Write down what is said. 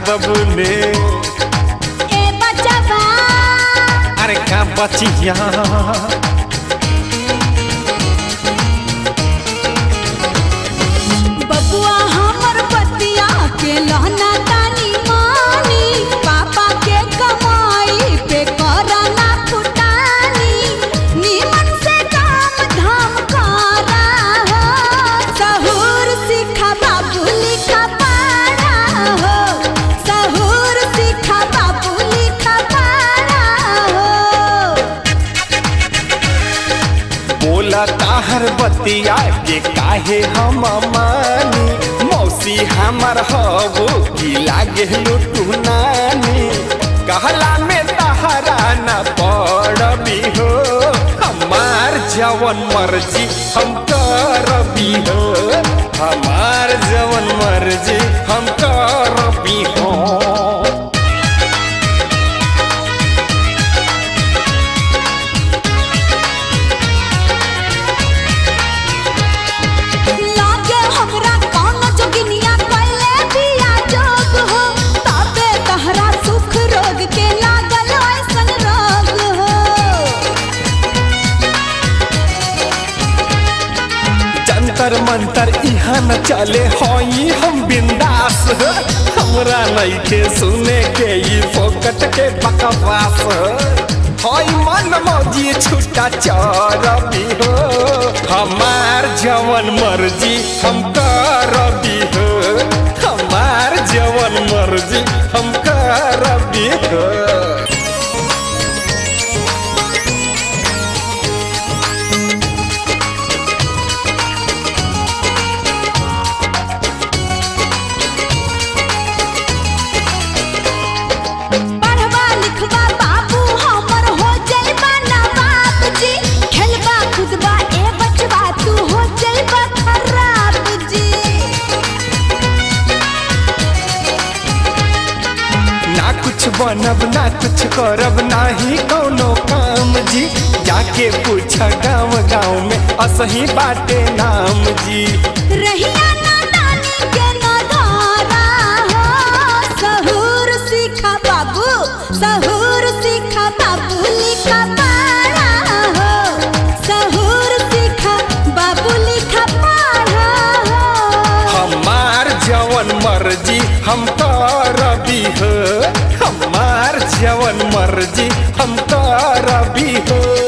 बबुले ए बचवा अरे का बचिया बबुआ हमर बतिया के लहना तानी मानी पापा के कमाई पे करना फुटानी नीमन से काम धाम करा हो सहूर सिखा बाबू लिखा पढ़ा हो सहूर सिखा बाबू लिखा पढ़ा हो बोला ताहर बतिया के काहे हम मानी मौसी हमर हबो की लागे लुटू नानी कहला में तहरा न पड़बी हो हमार जवन मर्जी हम करबी हो हमार जवन मर्जी हम करबी हो लागे हमरा कौन जोगिनिया कैले बिया जोग हो तबे तहरा सुख रोग के लागल ऐसन रोग हो जंतर मंतर इहाँ न चले हई हम बिंदास हमरा नइखे सुने के ई फोकट के बकवास हई मन मौजी छुट्टा चरबी हो हमार जवन मर्जी हम करबी हो हमार जवन मर्जी हम करबी हो पढ़वा लिखवा बाबू हमर हो जइबा नवाब जी खेलबा कूदबा ए बचवा तू हो जइबा खराब जी ना कुछ बनब ना कुछ करब नाही कौनो काम जी जाके पूछ गाँव गाँव में असही बाटे नाम जी रहिया ना नानी के ना धारा हो सहूर सीखा बाबू सहूर सीखा बाबू लिखा पढ़ा हो सहूर सीखा बाबू लिखा पढ़ा हो हमार जवन मर्जी हम करबी हो हमार जवन मर्जी हम करबी हो